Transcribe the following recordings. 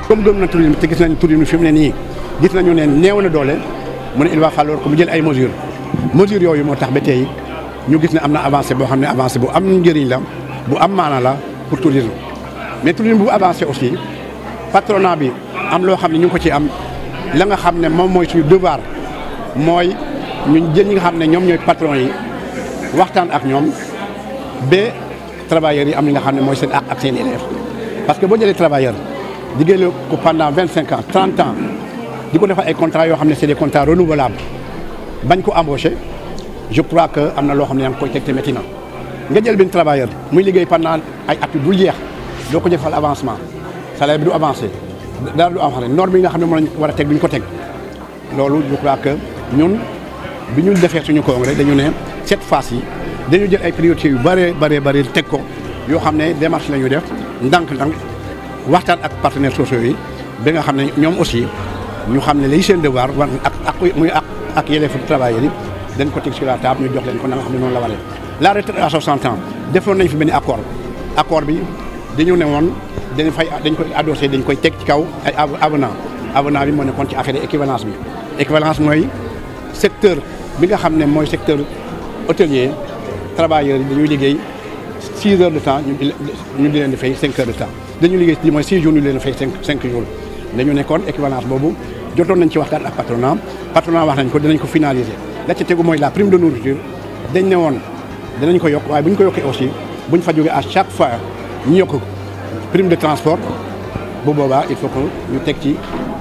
comme gëm na tourisme te gis nañ tourisme fi mu ne nii gis nañu ne néew na doole mu ne il va falloir que mu jël ay mesures mesures yooyu moo tax ba tey ñu gis ne am na avancé boo xam ne avancé bu am njëriñ la bu am maana la pour tourisme mais tourisme bu avancé aussi patronat bi am loo xam ne ñu ngi ko ci am la nga xam ne moom mooy suñu devoir mooy ñu jël ñi nga xam ne ñoom ñooy patron yi waxtaan ak ñoom ba travailleurs yi am li nga xam ne mooy seen ak ak seen élèves parce que boo jëlee travailleur liggéeyal ko pendant vingt cinq ans trente ans di ko defal ay contrats yoo xam ne c'est des contrats renouvelables bañ ko embauché je crois que am na loo xam ne yaa ngi koy teg te métti na nga jël benn travailleur muy liggéey pendant ay at yu dul jeex doo ko defal avancement salaire bi du avancé dara du avancé norme yi nga xam ne moom lañ war a teg duñ ko teg loolu je crois que ñun bi ñu defee suñu congrès dañu ne cette phase yi dañu jël ay priorités yu bëree bëree bëri teg ko yoo xam ne démarche la ñu def ndànk-ndànk waxtaan ak partenaires sociaux yi ba nga xam ne ñoom aussi ñu xam ne lay seen devoir war ak ak muy ak ak yelleefu travailleurs yi dañ ko teg sur la table ñu jox leen ko na nga xam ne noonu la waree. la retraite à 60 ans defoon nañ fi benn accord accord bi dañu ne woon dañ fay dañ koy adossé dañ koy teg ci kaw ay avenant avenant bi moo nekkoon ci affaire équivalence bi équivalence mooy secteur bi nga xam ne mooy secteur hôtelier travailleurs yi dañuy liggéey 6 heures de temps ñu di ñu di leen di fay 5 heures de temps dañuy liggéey ci mooy 6 jours ñu di leen di fay 5 5 jours dañu nekkoon équivalence boobu jotoon nañ ci waxtaan ak patronat patronat wax nañ ko dinañ ko finaliser la ca tegu mooy la prime de nourriture dañ ne woon dinañ ko yokk waaye bu ñu ko yokkee aussi buñ fa jógee à chaque fois ñu yokk prime de transport bu boobaa il faut que ñu teg ci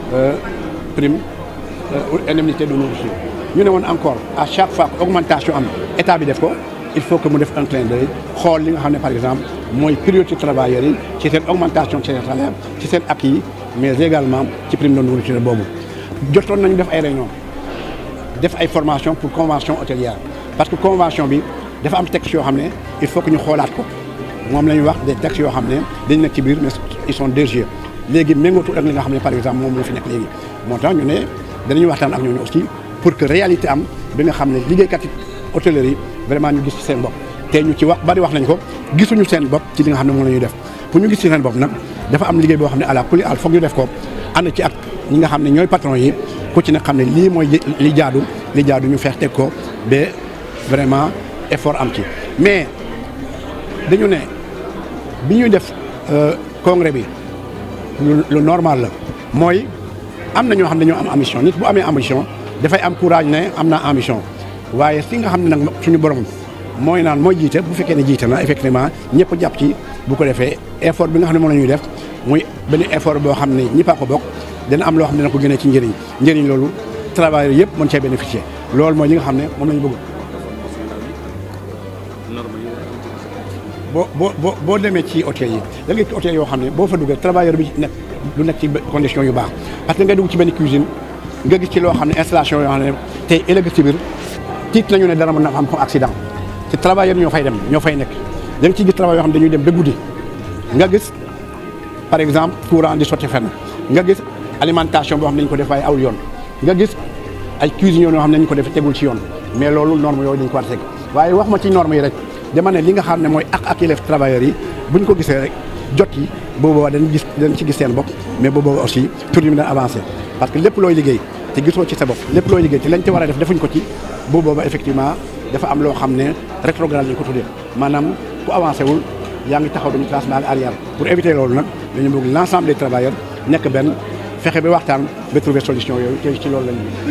prime indemnité de nourriture ñu ne woon encore à chaque fois que augmentation am état bi def ko il faut que mu def un clin d'œil xool li nga xam ne par exemple mooy priorité travailleurs yi ci seen augmentation ci seen salaire ci seen acquis yi mais également ci prime de nourriture boobu jotoon nañu def ay réunion def ay formation pour convention hôtelière parce que convention bi dafa am texte yoo xam ne il faut que ñu xoolaat ko moom la ñuy wax des textes yoo xam ne dañ nekk ci biir mais ils sont désuets léegi méngootul ak li nga xam ne par exemple moom moo fi nekk léegi moo tax ñu ne danañu waxtaan ak ñooñu aussi pour que réalité am bi nga xam ne liggéeykat yi hôtellerie yi vraiment ñu gis ci seen bopp te ñu ci wax bari wax nañ ko gisuñu seen bopp ci li nga xam ne moom la ñuy def pour ñu gis ci seen bopp nag dafa am liggéey boo xam ne à la kulli al foog ñu def ko ànd ci ak ñi nga xam ne ñooy patron yi ku ci nag xam ne lii mooy li jaadu li jaadu ñu feex teg ko ba vraiment effort am ci mais dañu ne bi ñuy def congrès bi lu normal la mooy am na ñoo xam ne dañoo am ambition nit bu amee ambition dafay am courage ne am naa ambition waaye fi nga xam ne nag suñu borom mooy naan mooy jiite bu fekkee ne jiite na effectivement ñëpp jàpp ci bu ko defee effort bi nga xam ne moom la ñuy def muy benn effort boo xam ne ñëpp a ko bokk dana am loo xam ne dana ko génnee ci njëriñ njëriñ loolu travailleurs yëpp mën cee bénéficier loolu mooy li nga xam ne moom la ñu bëgg. boo boo boo boo demee ci hôtel yi da ngay ci hôtel yoo xam ne boo fa duggee travailleur bi nekk lu nekk ci condition yu baax parce que ngay dugg ci benn cuisine nga gis ci loo xam ne installation yoo xam ne tey ëllëg ci biir tiit nañu ne dara mën na am ko accident ci travailleur ñoo fay dem ñoo fay nekk da nga ciy gis travail yoo xam ne dañuy dem ba guddi nga gis par exemple courant di sotti fenn nga gis alimentation boo xam ne dañu ko def waaye awul yoon nga gis ay cuisine yoo xam ne dañu ko def tegul ci yoon mais loolu norme yooyu dañu ko war a teg waaye wax ma ci norme yi rek dama ne li nga xam ne mooy ak ak yelleef travailleurs yi buñ ko gisee rek jot yi booboo dañ gis dañ ci gis seen bopp mais booboo aussi tourisme dana avancé parce que lépp looy liggéey te gisoo ci sa bopp lépp looy liggéey te lañ ci war a def defuñ ko ci booboo effectivement dafa am loo xam ne rétrograde lañ ko tuddee maanaam ku avancé wul yaa ngi taxaw dañu classe ba arrière pour éviter loolu nag dañu bëgg l' ensemble des travailleurs nekk benn fexe ba waxtaan ba trouver solution yooyu te ci loolu lañu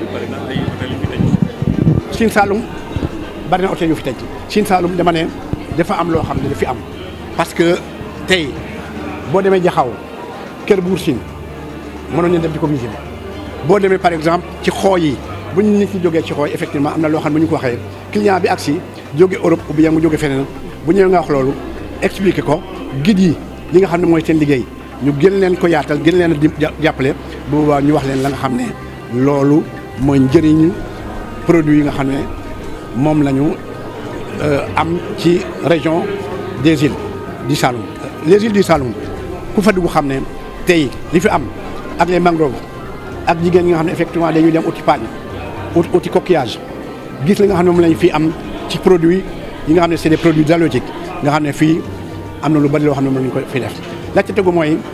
Sine Saloum bari na hôtel yu fi tëj Sine Saloum dama ne dafa am loo xam ne dafi am parce que tey boo demee jaxaw kër buur Sine mënoon nañ dem di ko visiter boo demee par exemple ci xooy yi bu ñu nit ñi jógee ci xooy effectivement am na loo xam ne bu ñu ko waxee client bi agsi jóge Europe ou bien mu jóge feneen bu ñëwee nga wax loolu expliquer ko guide yi li nga xam ne mooy seen liggéey ñu gën leen ko yaatal gën leen a jàppale bu boobaa ñu wax leen la nga xam ne loolu mooy njëriñu produit yi nga xam ne moom la ñu am ci région des îles du Saloum les îles du Saloum ku fa dugg xam ne tey li fi am ak les mangroves ak jigéen ñi nga xam ne effectivement dañuy dem uti paañ uti coquillage gis li nga xam ne moom lañ fi am ci produit yi nga xam ne c'est des produits halieutiques nga xam ne fii am na lu bari loo xam ne moom lañ ko fi def la ca tegu mooy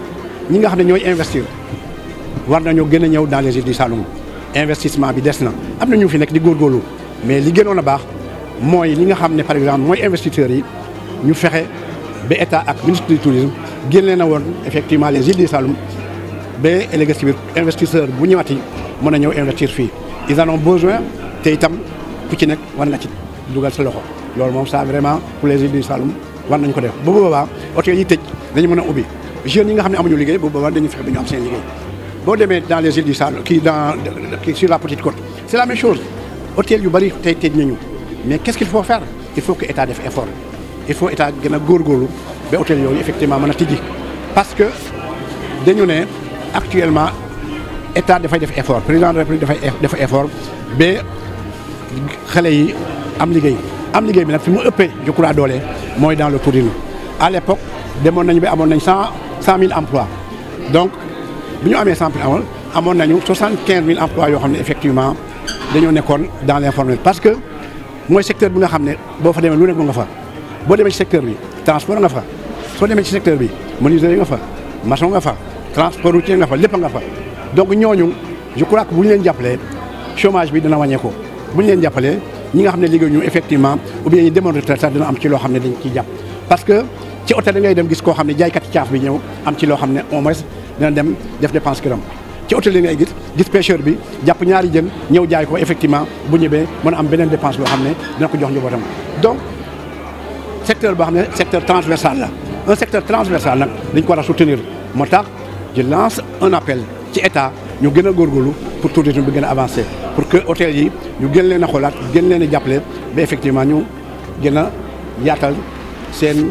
ñi nga xam ne ñooy investir war nañoo gën a ñëw dans les îles du Saloum investissement bi des na am na ñu fi nekk di góorgóorlu mais li gënoon a baax mooy li nga xam ne par exemple mooy investisseurs yi ñu fexe ba état ak ministre du tourisme génne na woon effectivement les îles du Saloum ba ëllëg si biir investisseur bu ñëwaati mën a ñëw investir fii ils en ont besoin te itam ku ci nekk war nga ci dugal sa loxo loolu moom ça vraiment pour les îles du Saloum war nañu ko def bu boobaa hôtel yi tëj dañu mën a ubbi jeunes yi nga xam ne amuñu liggéey bu boobaa dañuy fexe ba ñu am seen liggéey boo demee dans les îles du Saloum kii dans kii sur la petite côte c'est la même chose hôtel yu bëri tey tëj nañu mais qu'est-ce qu'il faut faire il faut que état def effort il faut état gën a góorgóorlu ba hôtel yooyu effectivement mën a tijji parce que dañu ne actuellement état dafay def effort président de la République dafay def effort ba xale yi am liggéey am liggéey bi nag fi mu ëppee je crois doole mooy dans le tourisme à l'époque demoon nañu ba amoon nañ cent cent mille emplois donc bi ñu amee cent mille amoon amoon nañu soixante quinze mille emplois yoo xam ne effectivement dañoo nekkoon dans l'informel parce que mooy secteur bi nga xam ne boo fa demee lu nekk nga fa boo demee ci secteur bi transport nga fa soo demee ci secteur bi menuiserie nga fa maçon nga fa transport routier nga fa lépp nga fa donc ñooñu je crois que bu ñu leen jàppalee chômage bi dina wàññeeku bu ñu leen jàppalee ñi nga xam ne liggéey ñu effectivement ou bien ñi demoon retraite sax dina am ci loo xam ne dañ ciy jàpp parce que ci hôtel da ngay dem gis koo xam ne jaaykat caaf bi ñëw am ci loo xam ne au moins dina dem def dépense këram ci hôtel yi ngay gis gis pêcheur bi jàpp ñaari jën ñëw jaay ko effectivement bu ñëwee mën a am beneen dépense boo xam ne dina ko jox njabootam donc secteur boo xam ne secteur transversal la un secteur transversal nag dañ ko war a soutenir moo tax je lance un appel ci état ñu gën a góorgóorlu pour tourisme bi gën a avancé pour que hôtel yi ñu gën leen a xoolaat gën leen a jàppale ba effectivement ñu gën a yaatal seen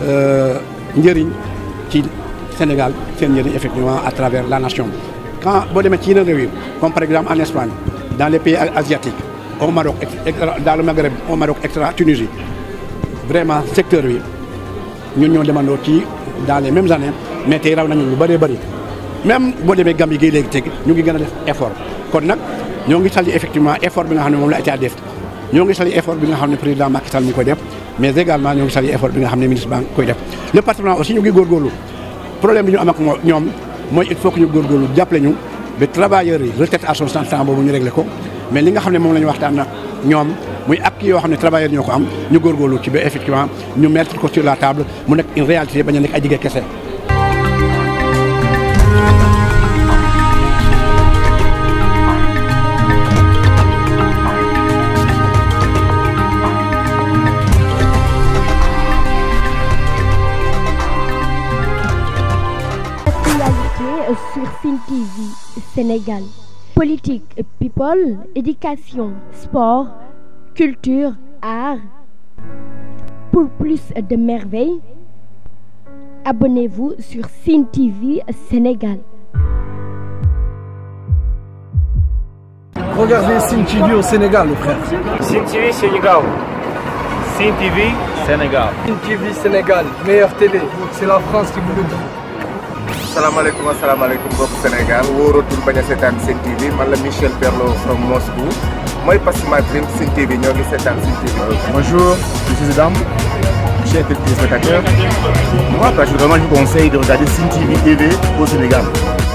njëriñ ci Sénégal seen njëriñ effectivement à travers la nation. quand boo demee ci yeneen réew yi comme par exemple en Espagne dans les pays asiatiques au Maroc dans le Maghreb au Maroc extra Tunisie vraiment secteur bi ñun ñoo demandoo ci dans les mêmes années mais tey raw nañu lu bëree bëri. même boo demee Gambie gi léegi teg ñu ngi gën a def effort kon nag ñoo ngi sali effectivement effort bi nga xam ne moom la état def ñoo ngi sali effort bi nga xam ne président Macky Sall mi ngi koy def mais également ñoo ngi sali effort bi nga xam ne ministre baa ngi koy def le patronat aussi ñu ngi góorgóorlu problème bi ñu am ak ñoom mooy il faut que ñu góorgóorlu jàppale ñu ba travailleurs yi retraite à 60 ans boobu ñu réglé ko mais li nga xam ne moom la ñu waxtaan nag ñoom muy ak yoo xam ne travailleurs ñoo ko am ñu góorgóorlu ci ba effectivement ñu mettre ko sur la table mu nekk une réalité bañ a nekk ay jigéen kese sur Cine TV Sénégal. Politique, people, éducation, sport, culture, art. Pour plus de merveilles, abonnez-vous sur Cine TV Sénégal. Regardez Cine TV au Sénégal, le frère. Cine TV Sénégal. Cine TV Sénégal. Cine TV Sénégal, meilleure télé. C'est la France qui vous le dit. asalaamaaleykum asalaamaaleykum mbokk Sénégal wóoratul bañ a seetaan Sen TV man la Michel Berlo from Moscou mooy Passima Dream Sen TV ñoo ngi seetaan Sen TV. Bonjour, je suis Zidane, chers téléspectateurs. Moi, personnellement, je vous conseille de regarder Sen TV TV au Sénégal.